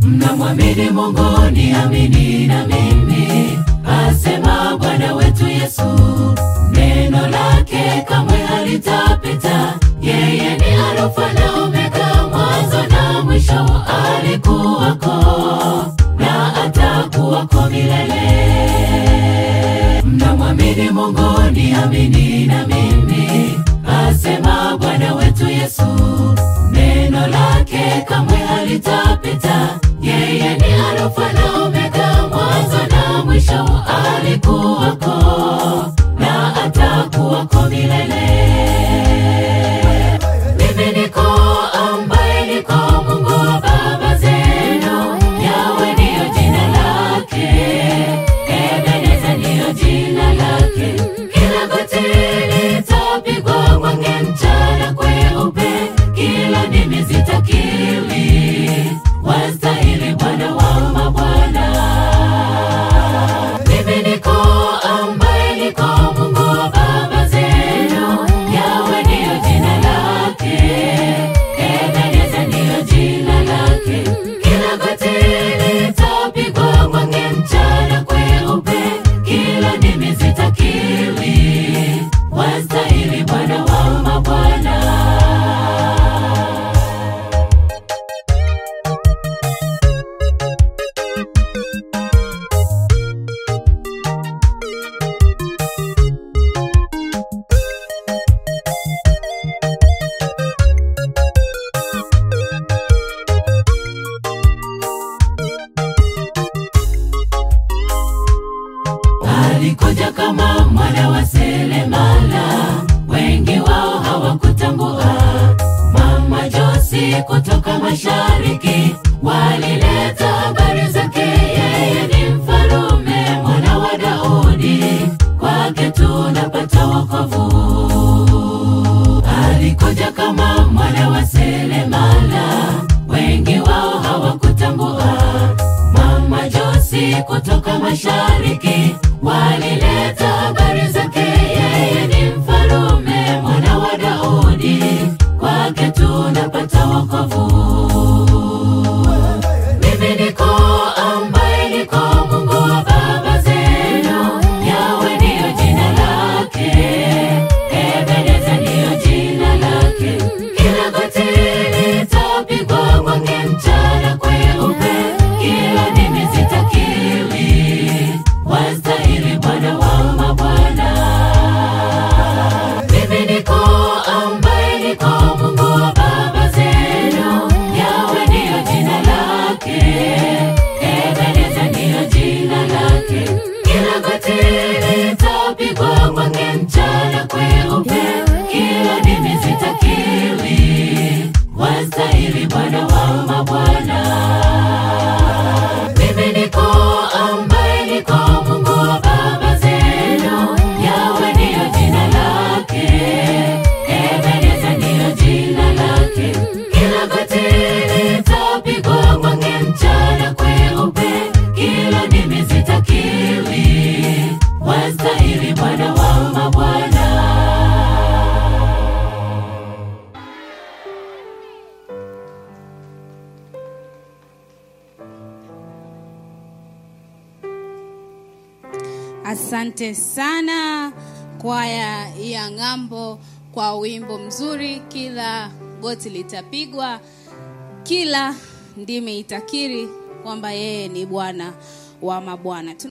mnamwamini Mungu, niamini na mimi, asema Bwana wetu Yesu. Neno lake kamwe halitapita, yeye ni Alfa na Omega, mwanzo na mwisho, alikuwako na atakuwako milele. Mnamwamini Mungu, niamini na mimi, asema Bwana wetu Yesu. Neno lake kamwe halitapita, yeye ni Alfa na Omega, mwanzo na mwisho, alikuwako na atakuwako milele. Mimi niko ambaye niko Mungu wa baba zenu, Yawe ndiyo jina lake, Ebeneza ndiyo jina lake. Kila goti litapigwa kwake mchana kweupe, kila ndimi zitakiri, wastahili Bwana wa mabwana. Mimi niko ambaye niko Mungu wa baba zenu, Yawe ndiyo jina lake, Ebeneza ndiyo jina lake. Kila goti litapigwa kwake mchana kweupe, kila ndimi zitakiri, wastahili Bwana wa mabwana. alikuja kama mwana wa seremala, wengi wao hawakutambua. Mama Josi kutoka mashariki walileta habari zake, yeye ni mfalume, mwana wa Daudi, kwake tunapata wokovu. Alikuja kama mwana wa seremala, wengi wao hawakutambua. Mama Josi kutoka mashariki walileta habari zake, yeye ni mfalume, mwana wa Daudi, kwake tunapata wokovu. Mimi niko ambaye niko Mungu wa baba zenu, Yawe ndiyo jina lake, Ebeneza ndiyo jina lake. Kila goti litapigwa kwake mchana kweupe, kila ndimi zitakiri, wastahili Bwana wa mabwana. Mimi niko ambaye niko Mungu wa baba zenu, Yawe ndiyo jina lake, Ebeneza ndiyo jina lake. Kila goti litapigwa kwake mchana kweupe, kila ndimi zitakiri, wastahili Bwana wa mabwana. Mimi niko ambaye niko Mungu wa baba zenu, Yawe ndiyo jina lake, Ebeneza ndiyo jina lake. Kila goti litapigwa kwake mchana kweupe, kila ndimi zitakiri, wastahili Bwana wa mabwana. Asante sana kwaya ya ng'ambo kwa wimbo mzuri. Kila goti litapigwa, kila ndimi itakiri kwamba yeye ni Bwana wa mabwana.